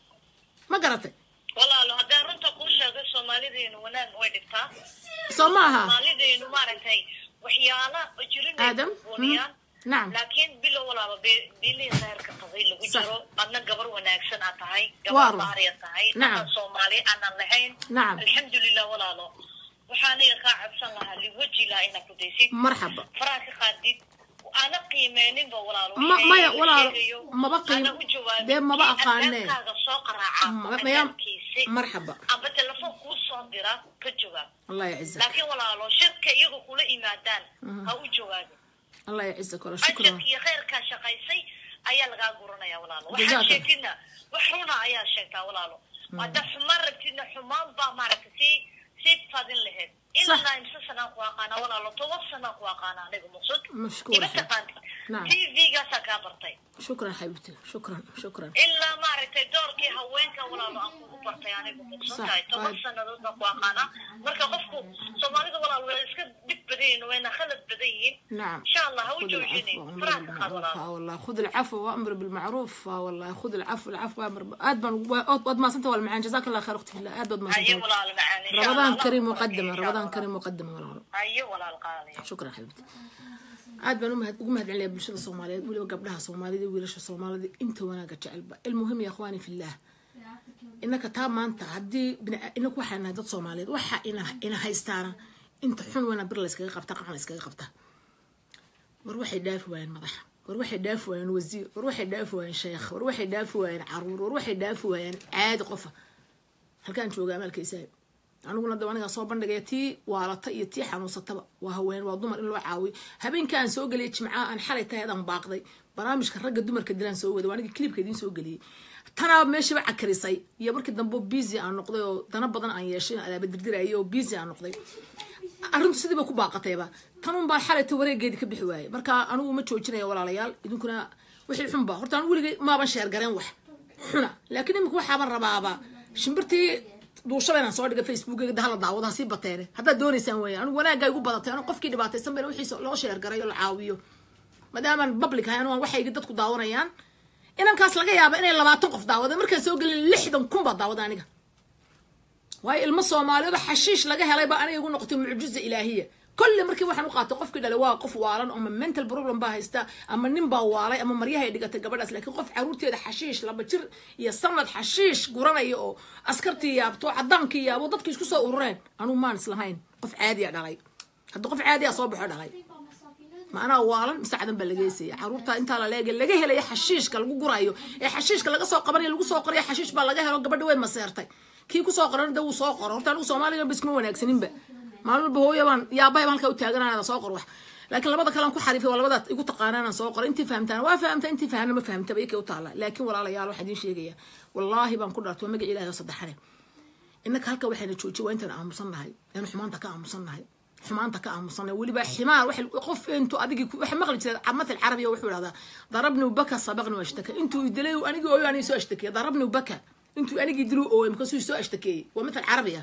ma garatay walaalo haddaan runta kuu sheegay soomaalideenu wanaag way dhigtaa soo ma aha soomaalideenu maaragtay waxyaala jirin Aadam? buuniyaan Mhm. Nacam. laakiin bilow walaaba be- bilihii khayrka qabay lagu Sax. jiro adna gabar wanaagsan aad tahay Waar. gabar baariya tahay Nacam. dhaqan soomaali aanan lahayn Nacam. alxamdulilah walaalo waxaan iga kaa cabsan lahaa liwaji laha inaad ku daysid marxaba faraha ka qaadid ana qiimeyninba walaalo Ma- waxay maya, uu walaalo, sheegayo, maba qiim- ana u jawaabin. dee maba Kii aqaanee. albaabkaaga soo qaraaca Ma- maya- albaabkiisi, marxaba amba telefoon kuu soo dira ka jawaab allah yacizak laakiin walaalo shirka iyagu kula yimaadaan ha u jawaabin allah yacizak wala shukran ajarka iyo khayrkaa shaqaysay ayaa lagaa guranaya walaalo Jazaaka. waxaad sheegtidna wax runa ayaa sheegtaa walaalo hadda xumaan rabtidna xumaan baa maaragta sii sii fadin lahayd Sax. ilaa imse sanaan ku aqaana walaalo toban sanaan ku aqaana aniga muqsud mashkuur ima taqaantid Nacam. t v-gaasaa kaa bartay shukran xabibti shukran shukran ilaa maaragtay doorkii haweenka walaalo aan kugu bartay anigu muqsan Sax. tahay toban Aad. sanadood baan ku aqaana marka qofku soomaalida walaalo way iska dhib badan yihiin wayna khalad badan yihiin نعم insha allah ha u خذ joojinin العفو وامر faraha ka qaad بالمعروف walaalo اه والله خذ العفو وامر بالمعروف اه والله خذ العفو العفو وامر ب- اد اد ما سنت والمعان جزاك الله خير اختي في الله اد ما haye سنت walaalo macaan insha Allah. رمضان Allah كريم ku barakeeyo, مقدمه insha رمضان Allah. كريم مقدمه والله haye walaal qaaliya shukran xabibti aad baan umahad ugu mahad celinaya bulshada soomaaliyeed weliba gabdhaha soomaalida iyo wiilasha soomaalida inta wanaaga jecelba ilmuhim ya akhwaani fillah inaka taa maanta haddii bini- inaku waxaa nahay dad soomaaliyeed waxa ina ina haystaana inta xun weyna bir layskaga qabta qacan layskaga qabta war waxay dhaafi waayeen madaxa war waxay dhaafi waayeen wasiir war waxay dhaafi waayeen sheekh war waxay dhaafi waayeen caruur war waxay dhaafi waayeen caadi qofa halkaan jooga amaalkaysaa aniguna da anigaa soo bandhigaya tii waalata iyo tii xanuunsataba waa haween waa dumar in loo caawiyo habeenka aan soo geliyay jimcaha aan xalay tahay adaan baaqday barnaamijka ragga dumarka dilaan soo wada waa aniga clipka idiin soo geliyey tanaa meeshiiba cakarisay iyo markii dambe busy aan noqday oo dana badan aan yeeshay adaaba dirdirayay oo busy aan noqday arrintu sidiiba ku baaqatayba tanun baan xalayta wareegeedii ka bixi waayey marka anigu ma joojinaya walaalayaal idinkuna wixii xunba horta anigu weligay maaban sheergareen wax xuna laakiin imika waxaaban rabaaba shimbirtii duushaba inaan soo dhiga facebookeyga hala daawado ha sii bateene haddaad doonaysaan weya anigu wanaagga igu badatay anigu qofkii dhibaataysan bayna wixiisa loo sheergaray oo la caawiyo maadaamaan public ahay anigu aan waxayga dadku daawanayaan inankaas laga yaaba inay labaatan qof daawada markaan soo gelin lixdan kun baa daawada aniga waayo ilmo soomaaliyeed oo xashiish laga helay baa aniga igu noqotay mucjiza ilaahiya kolle markii waxaan u qaatay qofkii dhalay waa qof waalan ama mental problem baa haysta ama nin baa waalay ama maryahay dhigatay gabadhaas laakiin qof caruurteeda xashiish laba jir iyo sanad xashiish guranaya oo askartii yaabto cadaankii yaabo dadkii isku soo urureen anugu maan islahayn qof caadiya dhalay haddii qof caadiya soo baxo dhalay macnaha waalan mise cadan baa laga heysaya caruurta intaa la leega laga helaya xashiishka lagu gurayo ee xashiishka laga soo qabanayo lagu soo qoraya xashiish baa laga helo gabadha way maseertay kii kusoo qoran da wuu soo qoro horta anigu soomaaliga biskuma wanaagsaninba maalin walba hooya baan yaabahayba halkaa u taaganana soo qor wax laakiin labada kalean ku xariifay waa labadaad igu taqaanaan soo qoro intii fahamtaan waa fahamta intii fahamna ma fahamtaba ikay u taala laakiin walaalayaal waxaan idiin sheegaya wallaahi baan ku dhaartay waa magac ilahi oo saddexane innaka halka waxayna joojiy waa intaan aamusan nahay anu xumaanta ka aamusan nahay xumaanta ka aamusanay weliba ximaar qof intuu adigii waxa maqli jiray matal carabiya wuxuu idhahdaa darabni baka sabaqni ashtaka intuu idilay anigii ooyo anigi soo ashtakeeya darabni baka intuu anigii dilu ooy markaasuu soo ashtakeeyey waa matal carabiya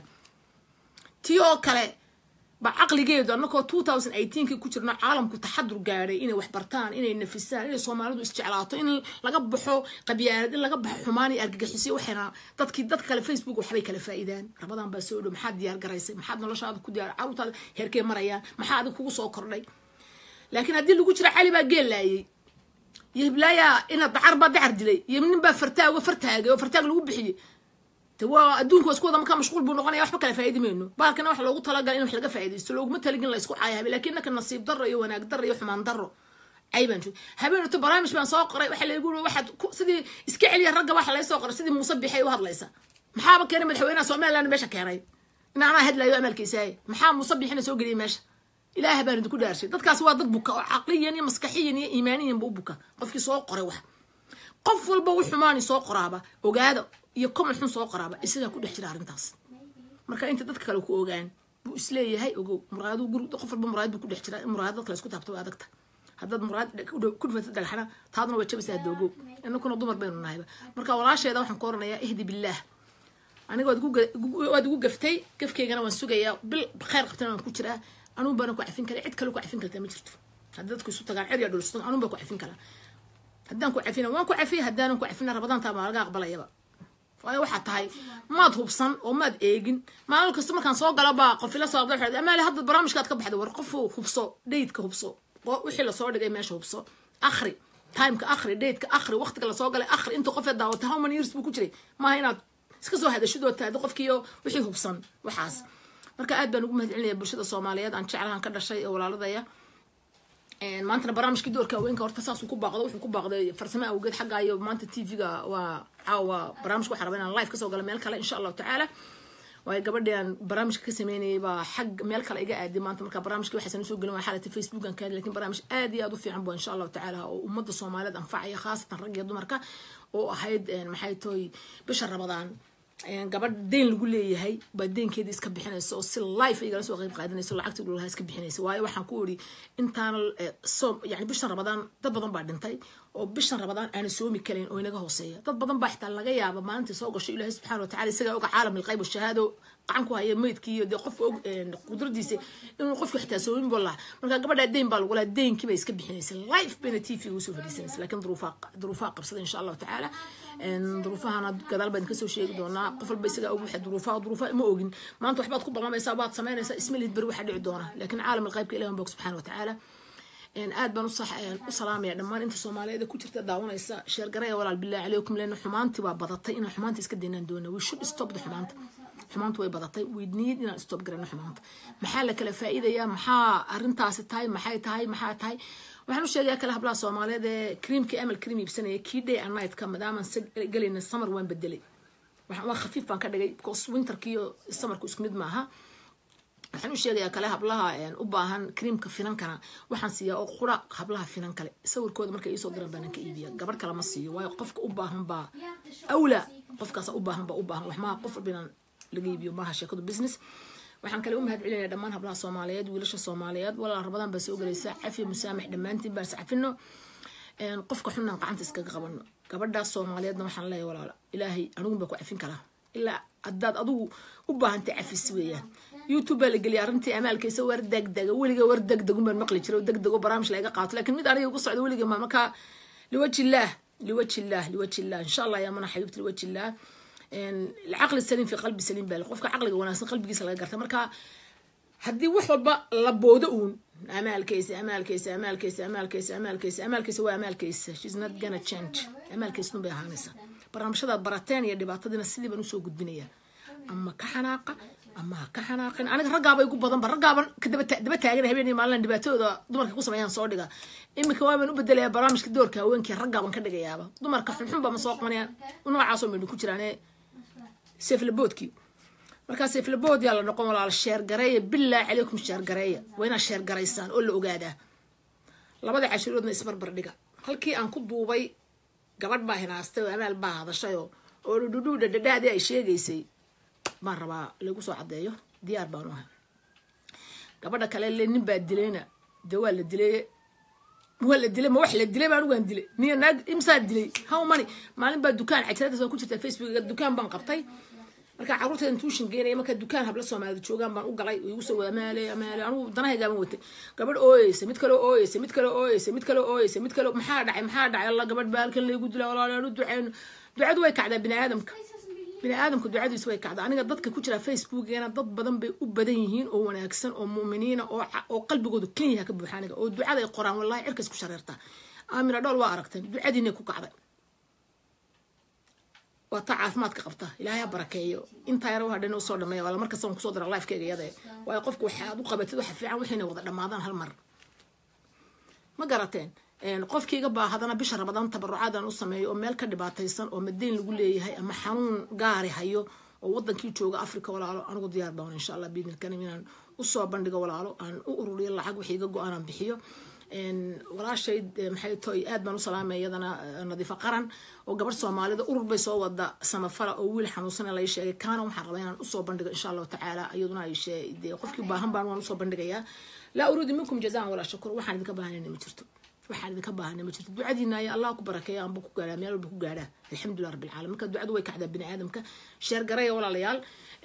tii oo kale ba caqligeedu annakoo two thousand eighteenkii ku jirno caalamku taxadur gaadhay inay wax bartaan inay nafisaan inay soomaalidu isjeclaato in laga baxo qabyaalad in laga baxo xumaan iyo argagixisyo waxayna dadkii dad kale facebook waxbay kala faa'iidaan rabadan baa soo dhow maxaad diyaar garaysay maxaad noloshaada ku diyaar caruurtaada heerkee marayaan maxaa adig kugu soo kordhay laakiin haddii lagu jira cali baa geel laayay iyo hiblaaya ina dacar baa dacar dilay iyo nin baa fartaago fartaagay oo fartaag lagu bixiyey waa adduunka waa isku wada markaa mashquul buu noqonaya waxba kala faa'idi mayno baalkana wax loogu talagalay in wax laga faa'iidaysto looguma taligin la isku caayahabay laakiin innaka nasiib darro iyo wanaag darro iyo xumaan darro cay baan joog habeenato barnaamij baan soo qoray waxaa laygu uri waxaad sidii iska celiya ragga waxa laga soo qoray sidii muuse bixay u hadlaysa maxaaba keenay madaxweynaha somaliland meesha keenay in anaa hadlayo amalkiisaaye maxaa muuse bixina soo geliyay meesha ilaah baan idinku dhaarshay dadkaas waa dad buka oo caqliyan iyo maskaxiyan iyo iimaaniyan ba u buka qofkii soo qoray wax qof walba u xumaani soo qoraaba ogaada iyo common xun soo qoraaba isagaa ku dhex jira arrintaas marka inta dadka kale ku ogaan buu isleeyahay ogow muraadu guri qof walba muraad buu ku dhex jira in muraad dadka la isku taabto waa adagta haddaad muraad ku dhufatid dhagaxna taadna waa jabaysaa doogow inakuna dumar baynu nahayba marka walaasheeda waxaan ku oranayaa ihdi billaah aniga waad igu gaftay gafkeygana waan sugayaa bil khayr qabtana waan ku jiraa anuun baana ku cafin kara cid kale ku cafin kartaa ma jirto haddii dadku isu tagaan cid yaa dhulsatan anuun baa ku cafin karaa haddaan ku cafina waan ku cafiya haddaanan ku cafina rabadaantaa maa laga aqbalayaba waayo waxaa tahay maad hubsan oo maad eegin maalin kasta markaan soo gala baa qofila soo aqda waxaa amaale hadda barnaamijkaad ka baxday war qofu hubso daydka hubso wixii lasoo dhigay meesha hubso akhri timeka akhri daydka akhri waqtiga lasoo galay akhri inta qofee daawatay how many years buu ku jiray maaha inaad iska soo hadashid oo taadi qofkiiyo wixii hubsan waxaas marka aad baan ugu mahadcelinaya bulshada soomaaliyeed aan jeclahan ka dhashay ee walaaladaya maantana barnaamijkii doorka haweenka horta saasuu ku baaqdo wuxuu ku baaqday farsamo awgeed xagga iyo maanta tv-ga waa caawa barnaamijka waxaa raba inaan live kasoo gala meel kale insha allahu tacaala waayo gabadhi aan barnaamijka ka sameynayay baa xag meel kale iga aaday maanta marka barnaamijkii waxaysan usoo gelin waa xaalata facebook aan kaadi lakin barnaamij aad iyo aad u fiican bu insha allahu tacaala oo ummadda soomaaliyeed anfacaya khaasatan rag iyo dumarka oo ahayd maxay toy bisha rabadaan gabadh deyn lagu leeyahay baa deynkeedii iska bixinaysa oo si life igala soo qayb qaadanaysa lacagtii dhulaha iska bixinaysa waayo waxaan ku iri intaana soom yani bishan rabadaan dad badan baa dhintay oo bishan rabadaan aana soomi karayn oo inaga hooseeya dad badan baa xitaa laga yaaba maalintii soo gasho ilaahay subxana wa tacala isagaa oga caalam ilqayb shahaado gacan ku haya meydkii iyo dee qofka og qudradiisa inuu qofka xitaa soomin buu laha marka gabadhaa deyn baa lagu laha deynkii bay iska bixinaysa life bayna t v usoo fadhiisanaysa laakiin duruufaa duruufaa qabsada insha allahu tacaala duruufahana gadaal baan kasoo sheegi doonaa qof walba isagaa og waxa duruufaha duruufaha ma ogin maanta waxbaad ku ballamaysaa waad samaynaysaa isma lihid beri waxaa dhici doona laakiin caalam alqaybka ilahi bog subxana wa tacaala aad baan u salaamaya dhammaan inta soomaaliyeed ku jirta daawanaysa sheergaraya walaal billahi calaykum leena xumaantii baa badatay inaan xumaanta iska daynaan doona we should stop the xumaanta xumaantu way badatay we need inaan stop garano xumaanta maxaa la kala faa'iidayaa maxaa arrintaasi tahay maxay tahay maxaa tahay waxaan u sheegayaa kale hablaha soomaaliyeed ee creamkii amal cream iibsanaya key day and nightka maadaamaan gelayna summer waan bedelay waa khafiif baan ka dhigay because winterkiiyo summerku isku mid maaha waxaan u sheegayaa kale hablaha u baahan creamka finankana waxaan siiyaa oo qura hablaha finan kale sawirkooda markay iisoo diraan baanan ka iibiya gabadh kale ma siiyo waayo qofka u baahan baa awla qofkaas u baahan baa u baahan wax maha qof walbinaan laga iibiyo maaha sheekadu business waxaan kale u mahad celinayaa dhammaan hablaha soomaaliyeed wiilasha soomaaliyeed walaal rabadaan baa soo gelaysa cafi musaamax dhammaantiin baan iscafino qofka xunaan gacanta iskaga qabano gabadhaas soomaaliyeedna waxaan leeyahay walaala ilaahay anigun baa ku cafin karaa ilaa haddaad adigu u baahantay cafis weeyaan youtube baa la geliyay arrintii amaalkaysa war degdega weliga war degdegun baan maqli jiray oo degdego barnaamij laga qaato laakiin mid aniga ugu socda weliga ma markaa liwajillaah liwajillaah liwajillaah insha allah yaa mana xabiibti liwajillaah العقل السليم في قلب سليم بالغ قفك عقلك وناسن قلبك سلا قرتا marka hadii wax walba la boodo uun amaalkiisa amaalkiisa amaalkiisa amaalkiisa amaalkiisa amaalkiisa waa amaalkiisa she's not gonna change amaalkiisa nubay ahaanaysa barnaamijyada barateen iyo dhibaatadina sidii baan usoo gudbinaya ama ka xanaaqa ama ha ka xanaaqin aniga raggaaba igu badan ba raggaaban daba taagan habeen iyo maalin dhibaatadooda dumarka ku sameeyaan soo dhiga iminka waabaan u bedelayaa barnaamijka doorka haweenkii raggaaban ka dhigayaaba dumarka xunxunba ma soo qabanayaan noocaasoo midhin ku jiraan seeflaboodkii markaa seeflabood yaa la noqon walaal sheergareeya bilaa calaykum sheergareeya waa inaad sheergaraysaan oo la ogaadaa labada cashiroodna isbarbar dhiga halkii aan ku duubay gabadh baa hinaastay oo amaal baa hadashayoo oo dhudhudhu dhadhadhaadii ay sheegaysay baan rabaa lagu soo caddeeyo diyaar baanu ahay gabadha kale le nin baa dilayna dee waa la dilay waa la dilay ma wax la dilay baan ugaan dilay niyo naag imsaa dilay how many maalin baa dukaan cajiradaas waa ku jirta facebook dukaan baan qabtay markaa carruurteedan tuushin geenaya markaa dukaan habla soomaalida joogaan baan u galay igu soo wada amaale amaale anigu danahaygaabaan watay gabadh ooyeysa mid kale ooyeysa mid kale ooyeysa mid kale ooyeysa mid kale maxaa dhacay maxaa dhacay alla gabadh baa halkan laygu dila walaalaan u duceyno ducadu way kacdaa bini aadamka bini aadamka ducadiisu way kacdaa aniga dadka ku jira facebookgeena dad badan bay u badan yihiin oo wanaagsan oo mu'miniina oo oo qalbigooda keliyaha ka buuxa aniga oo ducada ay qoraan wallahi cirkas ku shareertaa aamina dhool waa aragteen ducadiinay ku kacday waa taa caafimaadka qabta ilaahay ha barakeeyo intaa yar waxaa dhan usoo dhameeya wala markasta waan kusoo dara lifekeyga iyada waayo qofka waxaad u qabatid waxa fiican waxayna wada dhammaadaan hal mar ma garateen qofkiiga baa hadana bisha rabadaan tabarucaadaan u sameeyo oo meel ka dhibaataysan oo madayn lagu leeyahay ama xanuun gaari hayo oo wadankii jooga africa walaalo anigu diyaar baan insha allah biidnilkarim inaan usoo bandhigo walaalo aan u ururiyo lacag wixii iga go-aanaan bixiyo walaashay maxay toy aad baan u salaamay iyadana nadiifo qaran oo gabadh soomaalida urur bay soo wada samafala oo wiil xanuunsan lay sheegay kaana waxaan rabaa inaan usoo bandhigo insha allahu tacaala iyaduna ay dee qofkii baahan baan waan usoo bandhigayaa laa uriidu minkum jazaan walaa shakur waxaan idinka baahanayna ma jirto waxaan idinka baahana ma jirto ducadiina ayaa allah ku barakeeya anba ku gaadhaa meel walba ku gaadhaa alxamdulilah rabbi alcaalamiin marka ducadu way kacdaa bini aadamka sheer garaya walaalayaal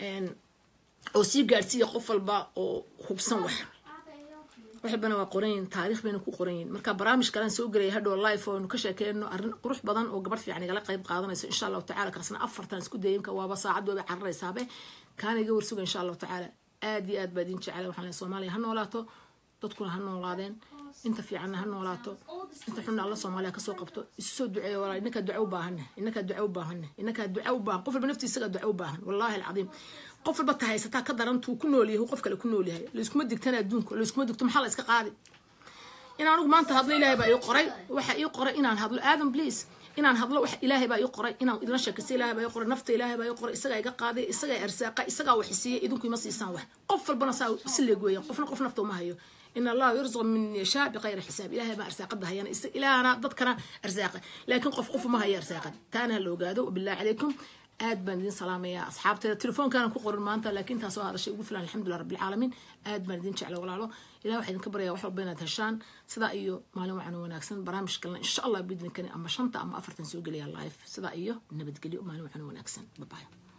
oo sii gaadhsiiya qof walba oo hubsan wax wax walbana waa qoranyihin taariikh bayna ku qoran yihin marka barnaamij kalaan soo gelaya hadhow life oonu ka sheekeyno arrin qurux badan oo gabadh fiican igala qayb qaadanayso insha allahu tacala kaasna afartan isku dayinka waaba saacad waaba cararaysaabe kaana iga warsuga insha allahu tacaala aad iyo aad baa idin jecela waxaan leeyahay soomaaliya ha noolaato dadkuna ha noolaadeen inta fiicanna ha noolaato inta xunna alla soomaaliya kasoo qabto isu soo duceeya walaa inakaa duco u baahanne inakaa duco u baahanne inakaa duco u baahan qof walba naftiisa isagaa duco u baahan wallaahi alcadiim qof walba ta haysataa ka darantuu ku nool yahay qof kale ku nool yahay layskuma digtana adduunka layskuma digto maxaa la iska qaadi in anigu maanta hadlo ilaahay baa ii qoray waxa ii qoray inaan hadlo adam please inaan hadlo wax ilaahay baa ii qoray inaan idla sheekaysto ilaahay baa ii qoray nafta ilaahay baa ii qoray isagaa iga qaaday isagaa arsaaqa isagaa wax siiyey idinku ima siisaan wax qof walbana saa si leeg weeyaan qofna qof nafta uma hayo in allaha yurzuq min yashaa biqayri xisaab ilaahay baa arsaaqada hayana ilaahana dadkana arsaaqa laakiin qof qof uma haya arsaaqad taana ha la ogaado wabillahi calaykum aad baan idin salaamayaa asxaabteeda telefoonkaana ku qorin maanta laakiin taasoo hadashay ugu filan alxamdulilah rabbilcaalamiin aad baan idin jecla walaalo ilah waxaa idinka baraya wax walba inaad heshaan sidaa iyo maalin wacan wanaagsan barnaamij kalena insha allah biidninkani ama shanta ama afartan soo gelaya live sidaa iyo nabadgelyo maalin wacan wanaagsan babayo